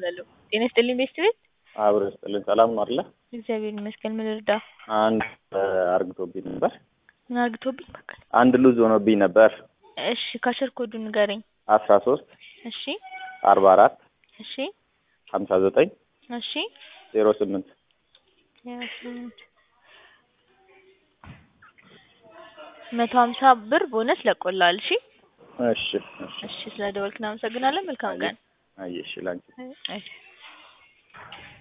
እባላለሁ። ጤና ይስጥልኝ ቤስት ቤት። አብሮ ይስጥልን። ሰላም ነው አይደለ? እግዚአብሔር ይመስገን። ምን ልርዳ? አንድ አርግቶብኝ ነበር። ምን አርግቶብኝ? በቃ አንድ ሉዝ ሆኖብኝ ነበር። እሺ፣ ካሸር ኮዱ ንገረኝ። አስራ ሶስት እሺ፣ አርባ አራት እሺ፣ ሀምሳ ዘጠኝ እሺ፣ ዜሮ ስምንት ስምንት መቶ ሀምሳ ብር ቦነስ ለቆላል። እሺ፣ እሺ እሺ እሺ። ስለ ደወልክ እናመሰግናለን። መልካም ቀን። አየሽ ላንቺ እሺ